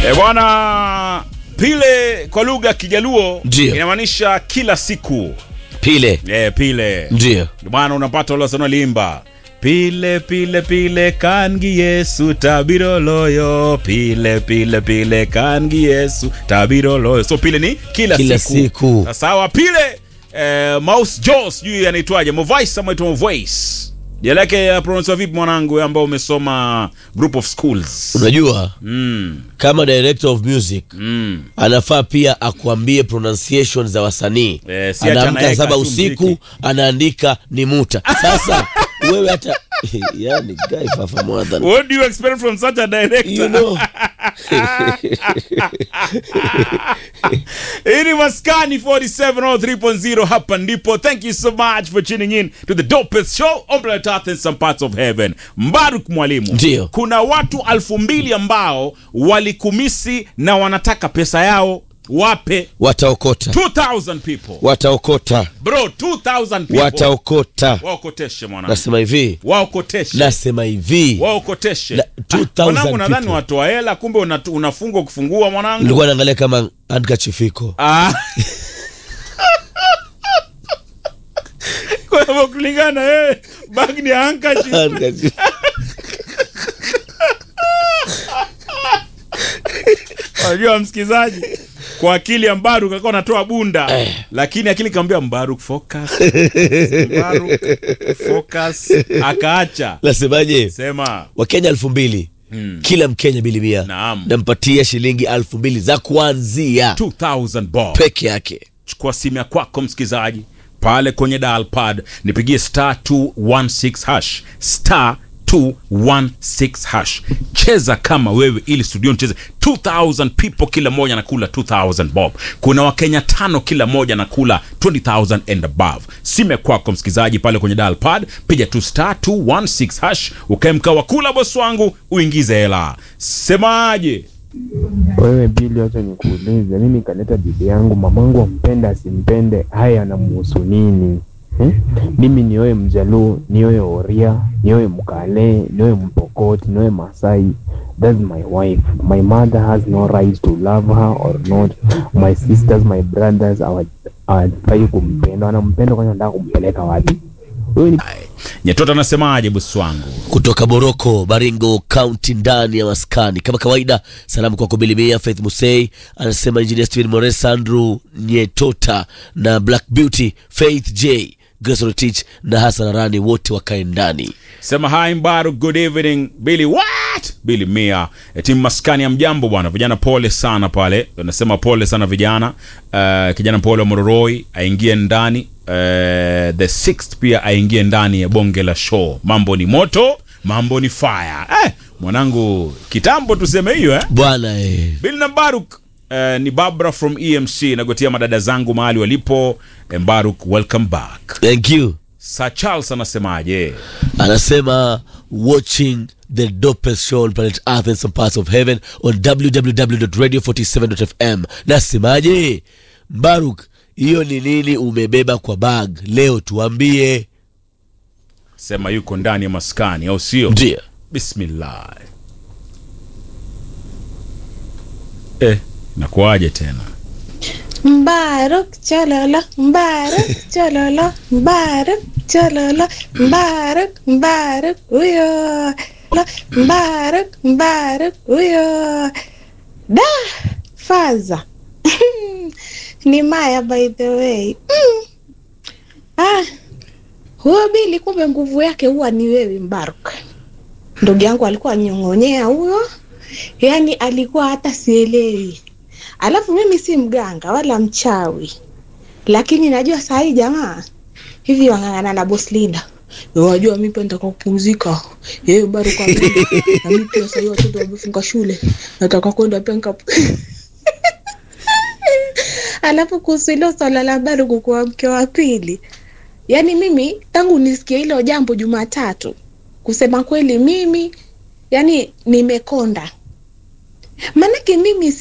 E bwana, pile kwa lugha ya Kijaluo Ndio. inamaanisha kila siku. Pile. E, pile Ndio. ndio maana unapata wale wasanii waliimba pile pile pile kangi Yesu tabiro loyo pile pile pile kangi Yesu tabiro loyo. So pile ni kila, Kila siku. siku. Sasa sawa pile eh, Mouse Jaws sijui anaitwaje Movice ama itwa Movice. Jina lake uh, pronounce vipi mwanangu wewe ambao umesoma group of schools? Unajua Mm, kama director of music mm. anafaa pia akuambie pronunciation za wasanii. Eh, si ati Anaamka anaweka saba tu usiku mziki. anaandika ni muta. Sasa wewe hata yani guy fafa more than What do you expect from such a director? you know. Hii ni Maskani 4703.0 hapa ndipo. Thank you so much for tuning in to the dopest show on planet Earth in some parts of heaven. Mbaruk mwalimu. Ndio. Kuna watu alfu mbili ambao walikumisi na wanataka pesa yao wape Wataokota. 2000 people. Wataokota. Bro, 2000 people. Wataokota. Waokoteshe mwanangu. Nasema hivi. Waokoteshe. Nasema hivi. Waokoteshe. Na- Ah, 2000 Mwanangu nadhani people. watoa hela kumbe una- unafungwa kufungua mwanangu. Nilikuwa naangalia kama handkerchief iko. Ah. Kwa hivyo kulingana na yeye bag ni handkerchief. Handkerchief. Unajua msikizaji, kwa akili ya Mbaruk alikuwa anatoa bunda lakini akili kaambia Mbaruk focus. Mbaruk focus akaacha. Nasemaje? Sema Wakenya elfu mbili kila Mkenya bilimia Naam. nampatia shilingi elfu mbili za kuanzia 2000 bob. peke yake. chukua simu ya kwako msikilizaji pale kwenye dial pad nipigie star 216 hash star 216 hash cheza kama wewe ili studio cheze 2000 people kila moja nakula 2000 bob kuna wakenya tano kila moja nakula 20000 and above simu ya kwako msikilizaji pale kwenye dial pad piga tu star 216 hash ukae mkaa wa kula bosi wangu uingize hela semaje Wewe Bili, wacha nikuulize, mimi kaleta bibi yangu, mamangu ampende asimpende, haya anamuhusu nini eh? Mimi nioe Mjaluo, nioe Oria, nioe Mkale, nioe Mpokot, nioe Masai, that's my wife. My mother has no right to love her or not. My sisters, my brothers hawa- hawafai kumpenda, wanampenda kwani wanataka kumpeleka wapi? Wewe ni nyetota anasemaje bosi wangu kutoka Boroko, Baringo County, ndani ya maskani. Kama kawaida, salamu kwako Bilimia Faith Musei, anasema Engineer Steven Mores, Andrew Nyetota na Black Beauty, Faith J, Grace Rotich na Hassan Arani, wote wakae ndani. sema hi mbaru good evening billy what billy mia e, timu maskani ya mjambo bwana vijana pole sana pale nasema pole sana vijana uh, kijana pole wa mororoi aingie ndani uh, the sixth pia aingie ndani ya bonge la show mambo ni moto mambo ni fire eh, mwanangu kitambo tuseme hiyo eh? Bwana eh. Bill na Mbaruk uh, ni Barbara from EMC nagotia madada zangu mahali walipo Eh, Mbaruk welcome back Thank you. Sir Charles anasemaje anasema watching the dopest show on planet earth and some parts of heaven on www.radio47.fm nasemaje mbaruk hiyo ni nini umebeba kwa bag leo tuambie sema yuko ndani ya maskani au sio ndio bismillah eh, nakuaje tena Mbaruk chololo, Mbaruk chololo, Mbaruk chololo, Mbaruk, Mbaruk huyo, Lo, Mbaruk, Mbaruk huyo. Da, faza ni Maya by the way. Mm. Ah, huyo Bili kumbe nguvu yake huwa ni wewe Mbaruk. Ndugu yangu alikuwa nyong'onyea huyo, yaani alikuwa hata sielewi Alafu mimi si mganga wala mchawi, lakini najua saa hii jamaa hivi wang'ang'ana na boss leader. Wajua mimi pia nataka kupumzika. Yeye bado kwa mimi. Na mimi pia sasa hivi watoto wamefunga shule. Nataka kwenda pia nika Alafu kuhusu hilo swala la bado kukuwa mke wa pili, yaani mimi tangu nisikie hilo jambo Jumatatu, kusema kweli mimi yani nimekonda, maanake mimi